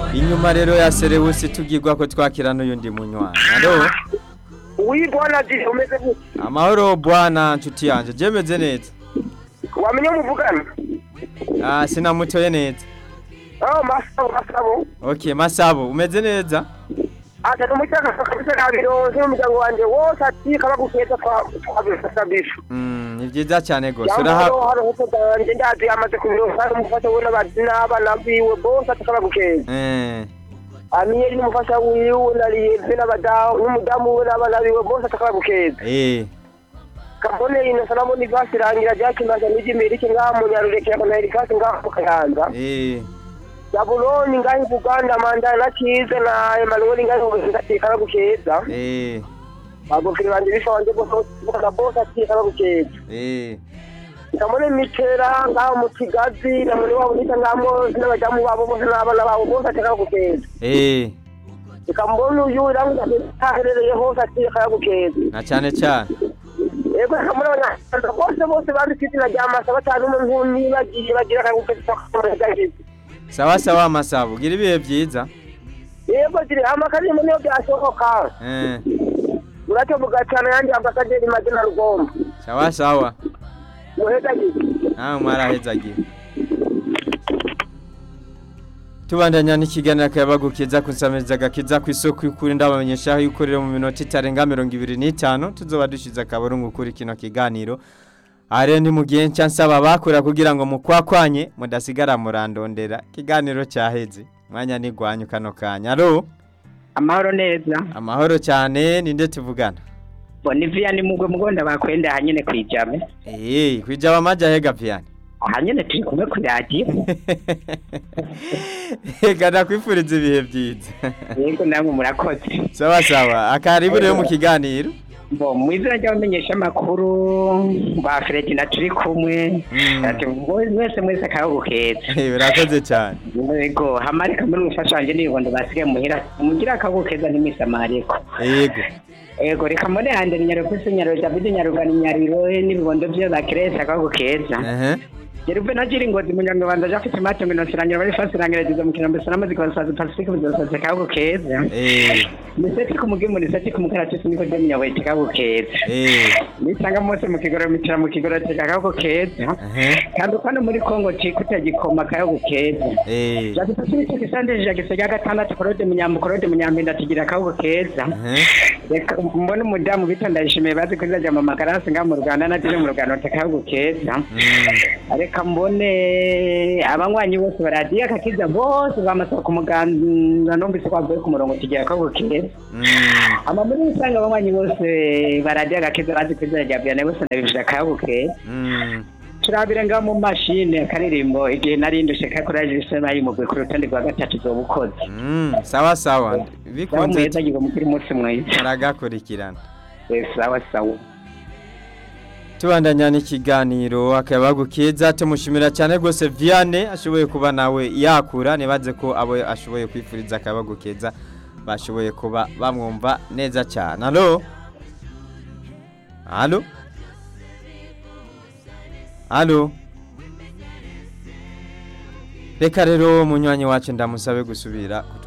inyuma rero ya serewusi tubwirwa ko twakira n'uyundi munywanyi alo wibona jiri umeze gute amahoro bwana nshuti yanjye jemeze neza wamenye muvugana ah sinamutoye neza oh masabo masabo okay masabo umeze neza ata n'umucyaka kabisa nabironse n'umuryango wanje wose ati kaba gukeza twabisabisha mm ni byiza cyane gose yambo uraha hano hose danje ndazi yamaze kubironka umufasha we n'abazi n'abana biwe bose ati kaba gukeza eh amiyeri n'umufasha wiwe nariyeve n'abadamu n'umudamu we n'abana biwe bose ati kaba gukeza eh kabone ino salamo ni vasi irangira ryakimaze n'ijya imirike ngaha mu nyarureke ya konahirikasi ngaha mu kayanza eh zabuloni ngaho buganda mandana na kiza na emanueli ngaho ngatekana gukeza eh bagokere banje bisha wanje bose bukana bose atekana gukeza eh ikamone mitera ngaho mu kigazi na muri wabo nita ngamo n'abajamu babo bose n'abana babo bose atekana gukeza eh ikambona uyu irangu aherereye hose atekana gukeza na cyane cyane yego ikamone abanyarwanda bose bose banditse izina rya masa batanu umuntu nibagiye bagira akagukeza kamuregagize sawa sawa masabo gira ibihe byiza yego ziri amakarimbo niyo byashoboka eh uracyo mugacana yanjye ambasaderi mazina rugomba sawa sawa muhegagize nawe mwarahezagiye tubandanya n'ikiganiro akayabagukiza kusamiriza agakiza ku isoko y'ukuri ndabamenyesha aho ikorera mu minota itarenga mirongo ibiri n'itanu tuzoba dushize akaburungu kuri kino kiganiro aha rero ni mu gihe nshya nsaba bakora kugira ngo mukwakwanye mudasigara murandondera ikiganiro cyaheze mwanya nigwanyu kano kanya alo amahoro neza amahoro cyane ninde tuvugana bonivia ni mugwe mugonda bakwenda hanyene kwijame eee kwijaba amaja hega piyani hanyene turi kumwe ku radiyo reka ndakwifuriza ibihe byiza yego namwe murakoze sawa sawa akaribu rero mu kiganiro bo mu izina ry'abamenyesha amakuru ba Fredina turi kumwe Mm. ati mwese mwese akayago keza Eh, urakoze cyane yego hamarika muri umufasha wanjye n'ibibondo basigaye muhira mugira akayago keza ntimisamariko yego yego reka mbone hande ni nyarupesi nyaro david nyarugani nyariro n'ibibondo byo bakeresa akayago keza ehe Yeruve na jiri ngozi munyanga banza jafite mate ngino sirangira bari fasi rangira dizo mukina mbese namazi kwa sazi pacifique bizosaze kago keza eh niseti kumugimu niseti kumukaratisi niko je munyawete kago keza eh nisanga mose mu kigoro mitira mu kigoro teka kago keza ehe kandi ukano muri Kongo cikuta gikoma kago keza eh Jafite cyo kisande je gisega gatandatu korode munyambo korode munyampinda tigira kago keza ehe reka mbona umudamu bita ndayishimiye bazi ko izaja mu magarasi nga mu Rwanda na jire mu Rwanda tekago keza Mm. reka mbone abanywanyi bose baradiye akakiza bose bamasaba ku muganda numvise ko bavuye ku murongo tugira ko bukeye Mm. ama muri rusange abanywanyi bose baradiye agakiza bazi ko izina rya biyane bose ndabifije akabuke Mm. turabire ngaho mu mashine akaririmbo igihe nari ndushe kakuraje isema yimugwe ku rutonde rwa gatatu zoba ukoze Mm. sawa sawa sawa bikunze muheza gigo mukiri umunsi mwiza turagakurikirana Eh, sawa sawa tubandanya n'ikiganiro akayabagukiza tumushimira cyane rwose Vianney ashoboye kuba nawe yakura nibaze ko abo ashoboye kwifuriza akayabagukiza bashoboye kuba bamwumva neza cyane alo alo alo reka rero munywanyi wacu ndamusabe gusubira ku